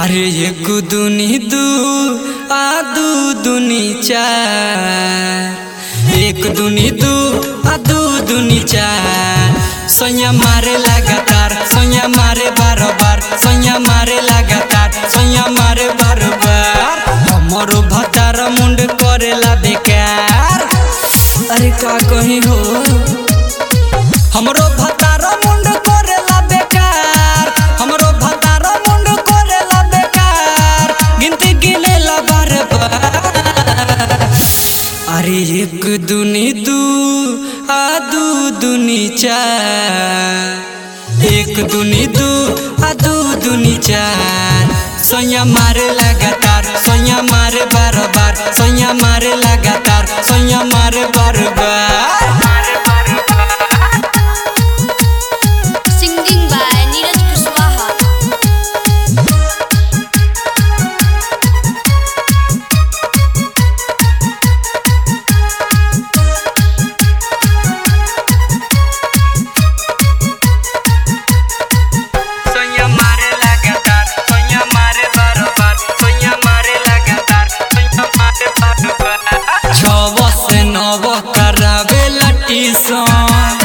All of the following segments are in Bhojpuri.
अरे एक दुनी दू आ दू दुनी चार एक दुनी दू आ दू दुनी चार सैया मारे लगातार सैया मारे बार बार सैया मारे लगातार सैया मारे बार बार हमरो भतार मुंड करेला बेकार अरे का कही हो हमरो भतार मुंड करेला बेकार हमरो भतार मुंड करेला बेकार गिनती गिनेला बार बार अरे एक दुनी दू आ दू दुनी चार एक दुनी दू आ दू दुनी चार सैया मारे लगातार सैया मारे बार बार सैया मारे लगातार सैया मारे बार बार Singing by Neeraj Kushwaha. सोया मारे लगातार सोया मारे बार-बार सोया मारे लगातार सोया मारे बार-बार छव से नव करावे लटीसन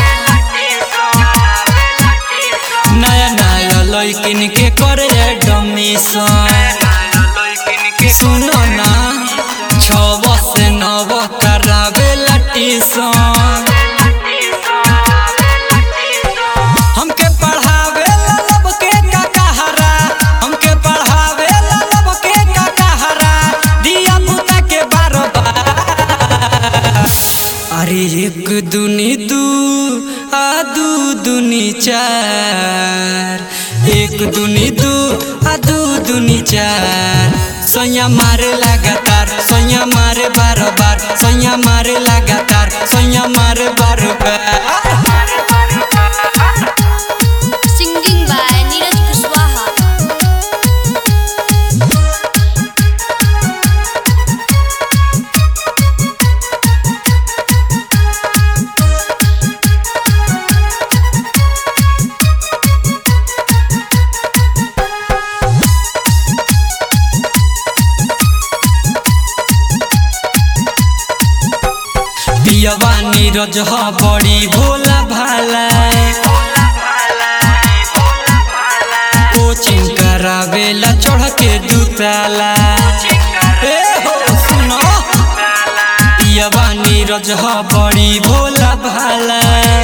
नया नया लइकिन के करे एडमिशन सुनो ना छव से नव करावे लटीसन हमके पढ़ावे ला लब के का कहारा हमके पढ़ावे ला लब के का कहारा दिया पुता के बार बार अरे एक दुनी दू आ दू दुनी चार एक दुनी दू आ दू दुनी चार सैया मारे लगातार सैया मारे बार बार सैया मारे लगातार सैया मारे बार बार Singing by Neeraj Kushwaha. पियवा नीरज ह बड़ी भोला भाला कोचिंग करावेला चढ़ के दुताला ए हो सुनो पियवा नीरज ह बड़ी भोला भाला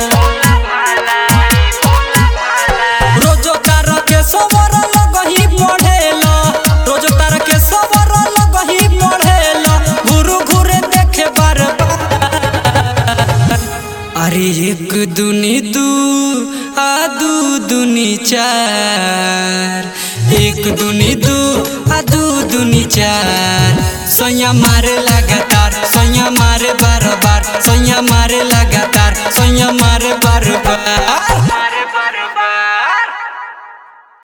रोजो तार के सवर लगही पढ़ेला रोजो तार के सवर लगही पढ़ेला घुरु घुरे देखे बार बार अरे एक दुनी दू आ दू दुनी चार एक दुनी दू आ दू दुनी चार सैया मारे लगातार सैया मारे बार बार सैया मारे लगातार सैया मारे बार